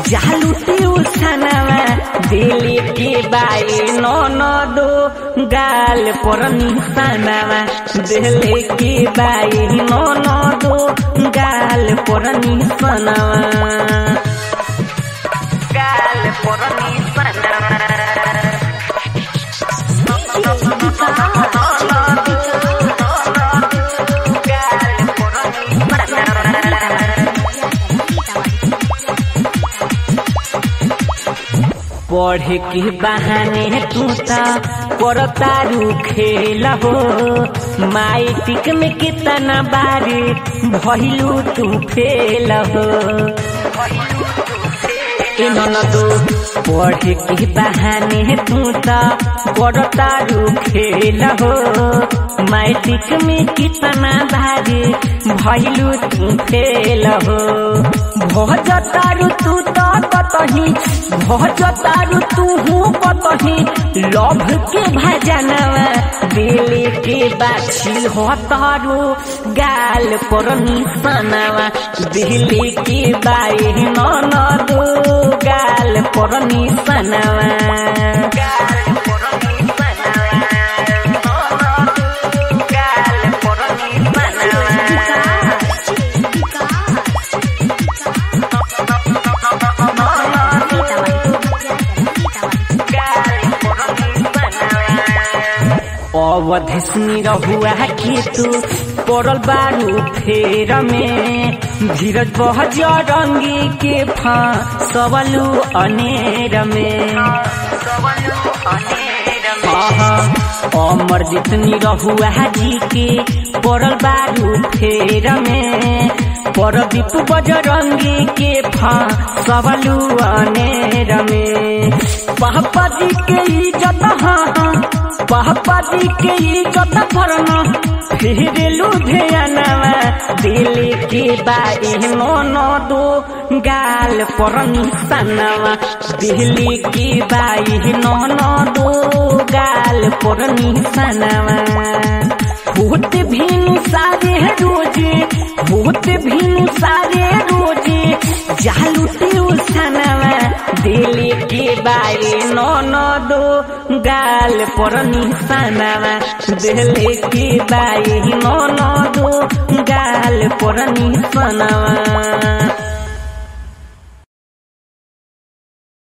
जालू ट्यूशनवा दिल के बाई ननदो गाल पर निशानवा दिल के बाई ननदो गाल पर निशानवा गाल पर निशानवा पढ़े के बहाने तू ता करतारू खेल हो माइटिक में कितना बारी भइलू तू फेल हो ए ननदो पढ़े के बहाने तू ता करतारू खेल हो माइटिक में कितना बारी भइलू तू फेल हो भजतारू तू तो कतही भजतारू तू हूँ कतही लभ के भजनवा दिल के बाछी हो तारू गाल पर निशानवा दिल के बाई ननदो गाल पर निशानवा गाल पर निशानवा गाल पर निशानवा अवधिसनी रहुआ के तू पड़ल बारू फेर में धीरज बहज रंगी के फसवलू अनेर में अमर जितनी रहुआ जी के पड़ल बारू फेर में परदीप बजरंगी के फसवलू अनेर में पापा जी के इज्जत हाँ पापा जी के इज्जत भरना फिर लुधियानवा दिल के बाई मोनो दो गाल पर निशानवा दिल्ली की बाई नोनो दो गाल पर निशानवा होत भीनु सारे रोजे होत भीनु सारे रोजे जालू ट्यूशनवा दिल के बाई ननदो गाल पर निशानवा दिल के बाई ननदो गाल पर निशानवा